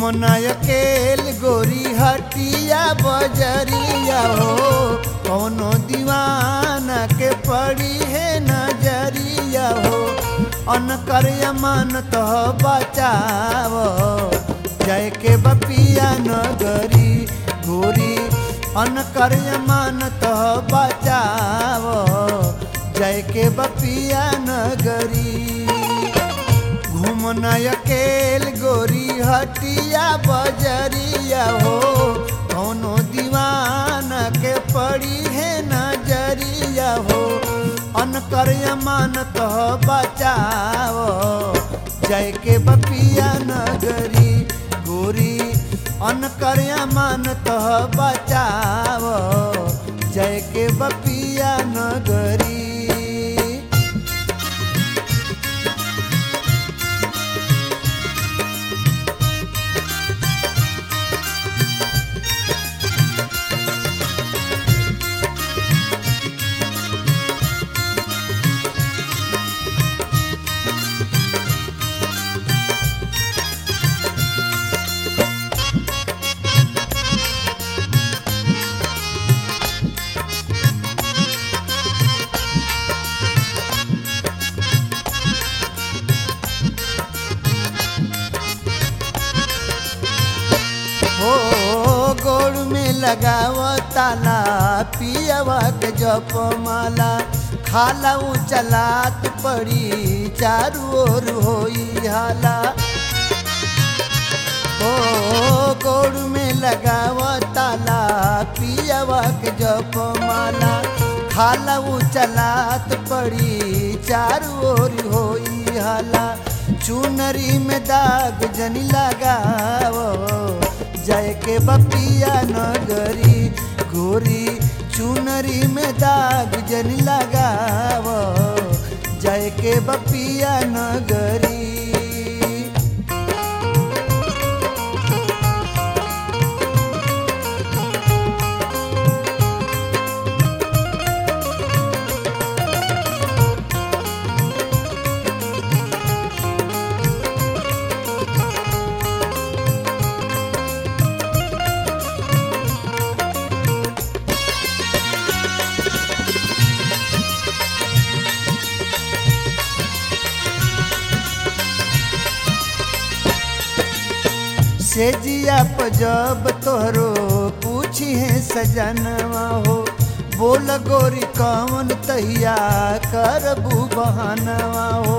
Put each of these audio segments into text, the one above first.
घूमना अकेल गोरी हटिया बजरिया हो कौनो दीवाना के पड़ी है नजरिया हो अनकर अमानत बचाव जय के बपिया नगरी गोरी अनकर अमानत बचाव जय के बपिया नगरी घूमना अकेल गोरी हटिया बजरिया हो कौनो दीवाना के पड़ी है नजरिया हो अनकर अमानत बचाव जय के बपिया नगरी गोरी अनकर अमानत बचाव जय के बपिया नगरी हो गोड़ में लगाव ताला पियवा के जप माला खाला चलात पड़ी चारू ओर होई हाला हो गोड़ में लगाव ताला पियवा के जप माला खाला चलात पड़ी चारू ओर होई हाला चुनरी में दाग जनी लगाव जय के बपिया नगरी गोरी चुनरी में दाग जनी लगाव जय के बपिया नगरी से जिया जब तोहरो पूछी है सजनवा हो बोल गोरी कौन तहिया करबू बहनवा हो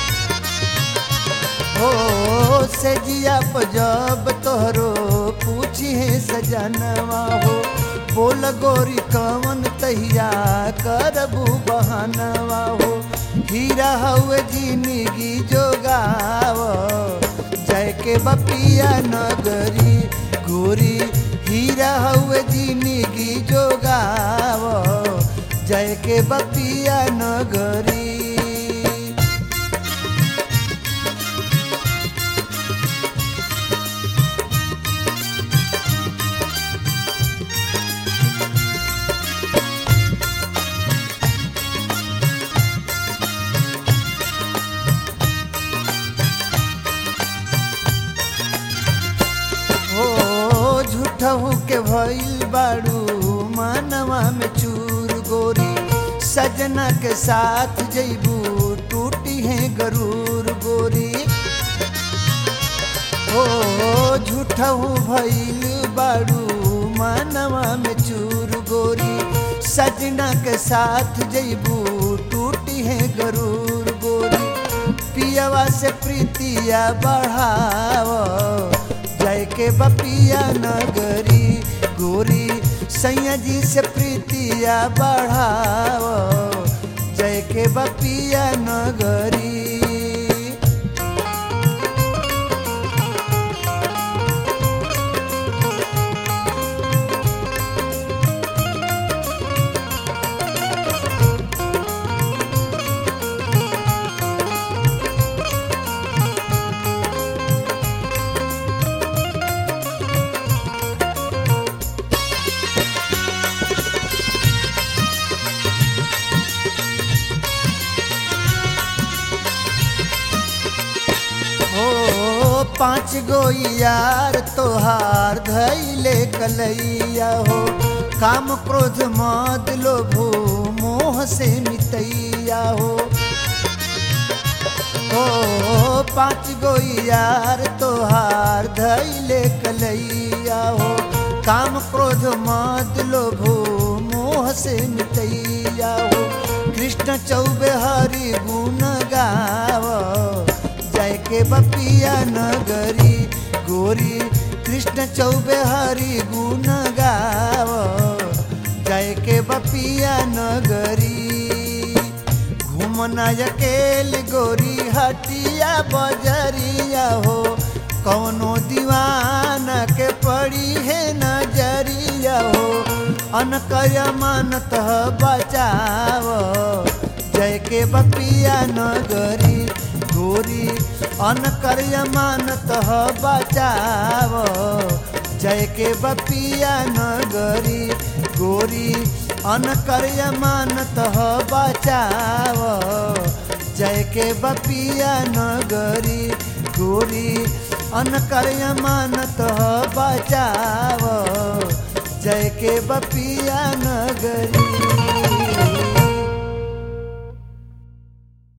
हो से जिया जब तोहरो पूछी है सजनवा हो बोल गोरी कौन तहिया करबू बहनवा हो हीरा हुए जिंदगी जोगाव जय के बपिया नगरी गोरी हीरा हुए जिंदगी जोगाव जय के बपिया नगरी हो झूठहू के भइल बाड़ू मानवा में चूर गोरी सजना के साथ जैबू टूटी है गरूर गोरी हो झूठहू भइल बाड़ू मानवा में चूर गोरी सजना के साथ जैबू टूटी है गरूर गोरी पियवा से प्रीतिया बढ़ाव जय के बपिया नगरी गोरी सैया जी से प्रीतिया बढ़ाव जय के बपिया नगरी पाँच गो यार तोहार धैले कलैया हो काम क्रोध मद लोभो मोह से मितैया हो ओ पाँच गो यार तोहार धैले कलैया हो काम क्रोध मद लोभो मोह से मितैया हो कृष्ण चौबे हरि गुण गाव जय के बपिया नगरी गोरी कृष्ण चौबे हरि गुण गाव जय के बपिया नगरी घूमना अकेल गोरी हटिया बजरिया हो कौनो दीवाना के पड़ी है नजरिया हो अनकय मानत बचाव जय के बपिया नगरी गोरी अनकर्य मानत बचाव जय के बपिया नगरी गोरी अनकर्य मानत बचाव जय के बपिया नगरी गोरी अनकर्य मानत बचाव जय के बपिया नगरी